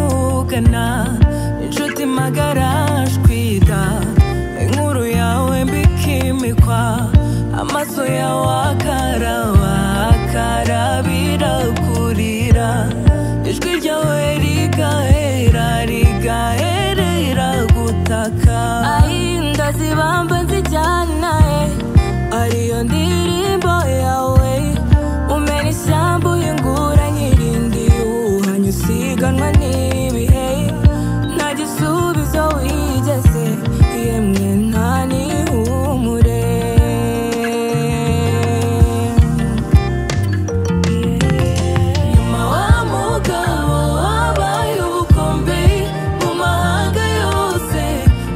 magana inshuti magara jwida inkuru yawe mbikimikwa amaso yawe akaraba akarabira kurira ijwi ryawe rigahera rigaherera gutaka ahinda zibamba zijyana ariyo ndirimbo yawe umena ishyamba uyungura nyirindi uhanye usiganwa n'ibihe nta gisubizo wigeze yemwe nta n'ihumure nyuma wa mugabo wabaye ubukombe mu mahanga yose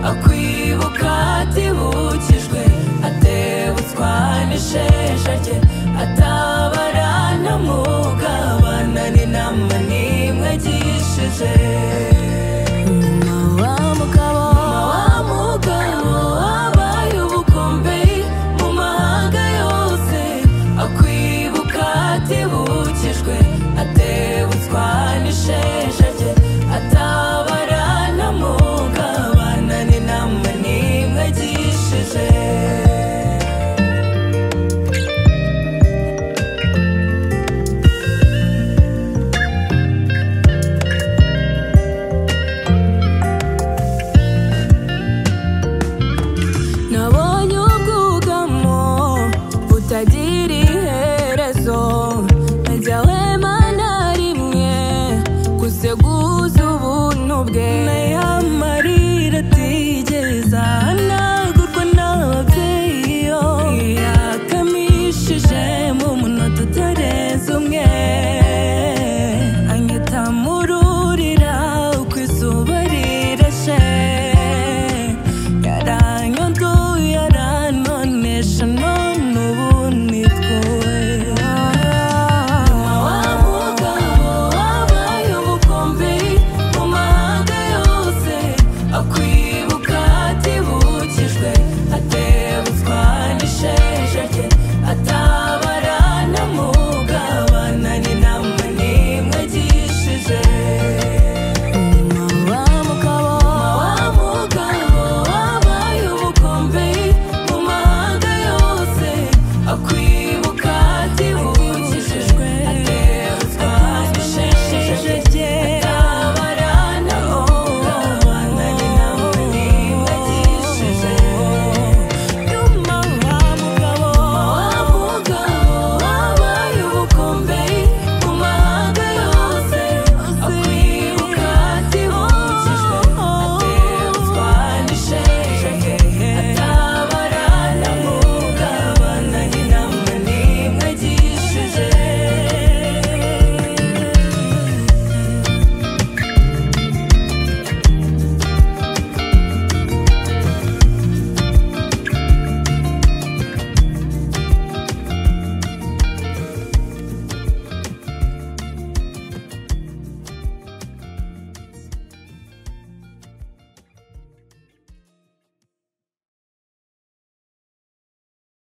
akwibuka atibukijwe atebutswa n'isheja rye atabara na mugabana n'inama n'imwe agishije nyuma wa mugabo wa mugabo wabaye ubukombe mu mahanga yose akwibuka atibukijwe atebutswa n'isheja rye atabara na mugabana n'inama n'imwe agishije nabonye ubwugamo butagira iherezo najyawe mana rimwe guseguza ubuntu bwe n'aya marira atigeza